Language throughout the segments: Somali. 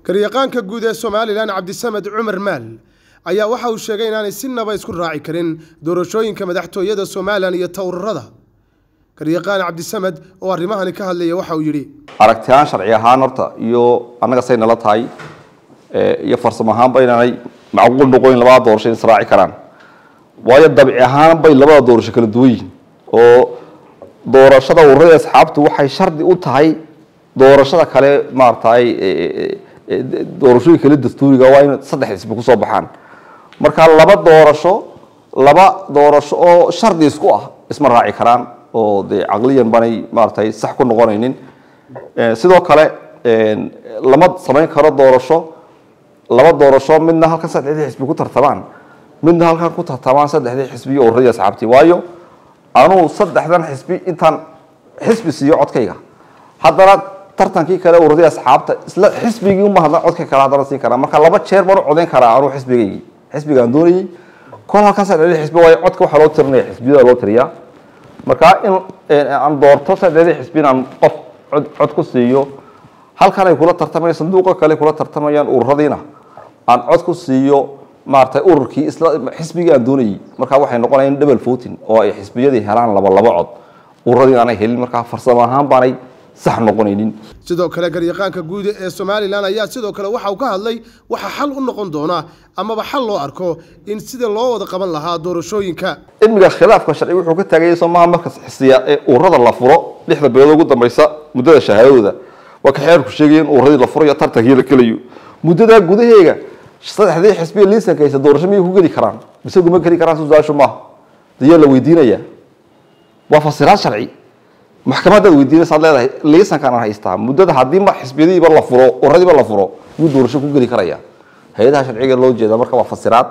garyaqaanka guud ee somalilan cabdisamed cumar maal ayaa waxa uu sheegay inaanay sinaba isku raaci karin doorashooyinka madaxtooyada somalilan iyo towrarada garyaqaan cabdisamed oo arrimahani ka hadlaya waxa uu yidhi aragtiyahaan sharci ahaan horta iyo annaga say nala tahay iyo farsamo ahaanba inaanay macquul noqoyn labada doorasho in israaci karaan waayo dabci ahaan bay labada doorasho kala duwan yihiin oo doorashada ururada asxaabtu waxay shardi u tahay doorashada kale maaragtay doorashooyin kale dastuuriga waa in saddex xisbi kusoo baxaan marka laba doorasho laba doorasho oo shardi isku ah isma raaci karaan oo dee caqliyan banay maaragtay sax ku noqonaynin sidoo kale lama samayn karo doorasho laba doorasho midna halkan saddexdii xisbi ku tartamaan midna halkan ku tartamaan saddexdii xisbi iyo ururadii asxaabtii waayo anuu saddexdan xisbi intaan xisbi siiyo codkayga haddana tartankii kale ururadii asxaabta isla xisbigii uma hadlan codka kale haddana siin karaa marka laba jeer baan u codayn karaa anuu xisbigaygii xisbigaan doonayay kol halkan saddexdii xisbi waayo codka waxaa loo tirinaya xisbiyada loo tiriyaa marka in aan doorto saddexdii xisbi inaan qof cod cod ku siiyo halkan ay kula tartamayaan sanduuqa kale kula tartamayaan ururadiina aan cod ku siiyo maaragtay ururkii isla xisbigii aan doonayay marka waxay noqonayaan double voting oo ay xisbiyadii helaan laba laba cod ururadii aanay helin markaa farsamo ahaan baanay sax noqonaynin sidoo kale garyaqaanka guud ee somalilan ayaa sidoo kale waxa uu ka hadlay waxa xal u noqon doona amaba xal loo arko in sida loo wada qaban lahaa doorashooyinka cilmiga khilaafka sharci wuxuu ka taagayay soomaha marka xisiya ee ururada la furo lixda bilood ugu dambaysa muddada shahaadadooda waa ka xeerku sheegaya in ururadii la furo iyo tartankii la gelayo muddadaa gudaheega saddexdii xisbiya liisanka haysa doorasho miyay ku geli karaan mise kuma geli karaan su-aashu maaha dayaa la weydiinaya waa fasiraad sharci maxkamadaad weydiinaysaad leedahay liisankaan aan haystaa muddada haddiiba xisbiyadiiba la furo uradiiba la furo yuu doorasho ku geli karaya hay-adaha sharciga loo jeeda marka waa fasiraad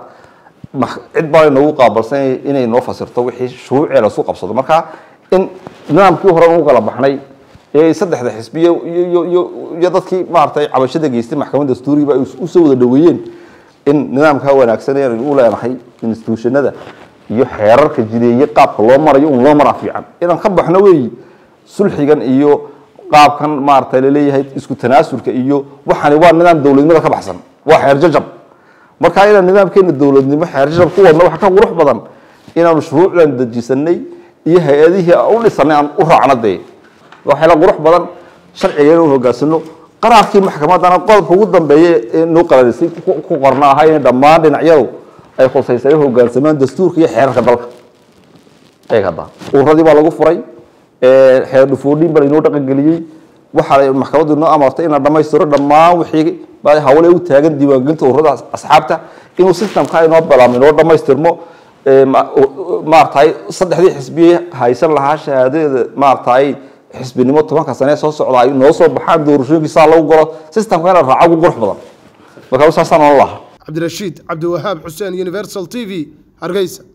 cid baa noogu qaabalsan inay noo fasirto wixii shuruucee lasu qabsado marka in nidaamkii hore ugu kala baxnay ee saddexda xisbiya iyo dadkii maaragtay cabashada geystay maxkamadda dastuurigiba ay usoo wada dhaweeyeen in nidaamkaa wanaagsan ee u leenahay institutionada iyo xeerarka jideeye qaabka loo marayo un loo maraa fiican inaan ka baxno weeyi sulxigan iyo qaabkan maaragtay laleeyahay isku tanaasulka iyo waxani waa nidaam dowladnimada ka baxsan waa xeer jajab marka inaan nidaamkeena dowladnimo xeer jajab ku wadno waxa ka qurux badan inaanu shuruucdan dejisanay iyo hay-adihii aan u dhisanay aan u raacno dee waxayla qurux badan sharciga inuu hogaansano qaraarkii maxkamadana qodobka ugu dambeeya ee noo qalarisay ku qorna ahaa in dhammaan dhinacyadu ay khusaysayo hogaansamaan dastuurka iyo xeerarka dalka eeg hadda ururadii baa lagu furay xeer dhufoodhin baa lainoo dhaqangeliyey waxaa maxkamaddu inoo amartay in la dhammaystiro dhammaan wixii hawle u taagan diiwaangelinta ururada asxaabta inuu systemka inoo bilaabmo inoo dhammaystirmo maaragtay saddexdii xisbiye haysan lahaa shahaadadeeda maaragtay xisbinimo tobanka sane soo socda ay noo soo baxaan doorashooyinkii saa lagu galo systemka in la raaco ugu qurux badan marka saasaan ola lahaa cabdirashiid cabdiwahaab xuseen universal t v hargeysa